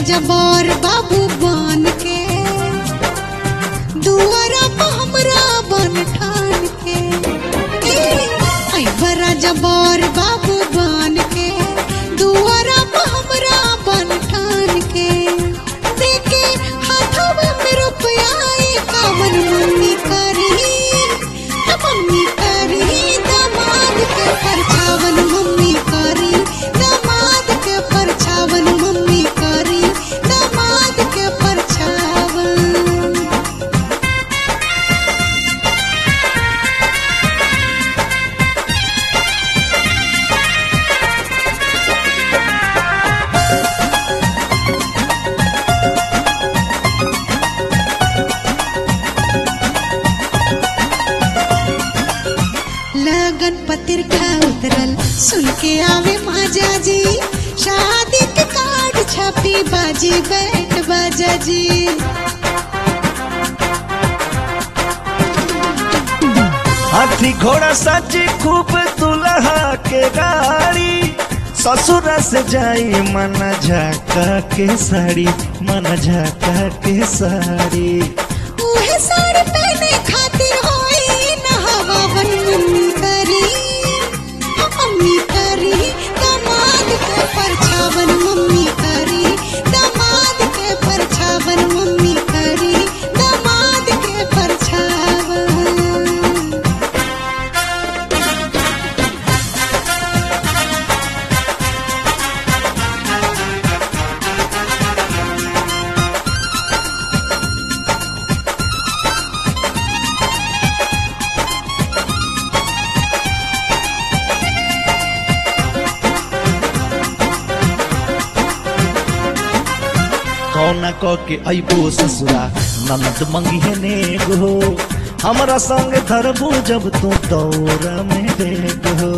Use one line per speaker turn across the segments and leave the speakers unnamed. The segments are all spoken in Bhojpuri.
जबर बाबू बन के दुआरा पे हमरा बन ठान के ऐ बरा जबर बाबू बन के दुआरा पे हमरा बन ठान के देके हाथवा में रुपया आई कावन मम्मी करी त मम्मी करी दामाद के परछावन मम्मी करी दामाद के परछावन मम्मी करी दामाद के परछावन लगन पतिर खा उतरल सुन के आवे माजा जी शादी के कार्ड छपी बाजी बैठ बाजा जी
हाथी घोड़ा सजी खूब दुल्हा के गाड़ी ससुर से जाई मन झाका के साड़ी मन झाका के साड़ी
उहे साड़ी पहने खातिर होई न हवावन मम्मी करी हाँ, मम्मी करी दामाद के परछावन मम्मी करी दामाद के परछावन मम्मी करी दामाद के परछावन
कौना क के अबो ससुरा ननद मंगी है नेगो हमरा संग धरबू जब तू दौरा में देगो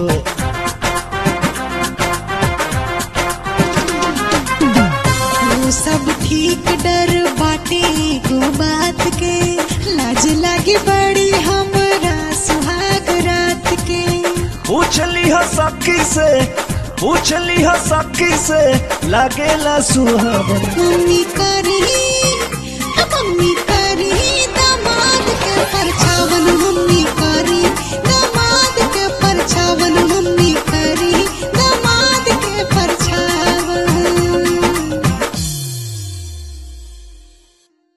वो सब ठीक डर बाटे एगो बात के लाज लागे बड़ी हमरा सुहाग रात के
पूछ ली सखी से पूछ ली सखी से लागेला सुहावन
मम्मी करी हाँ, मम्मी करी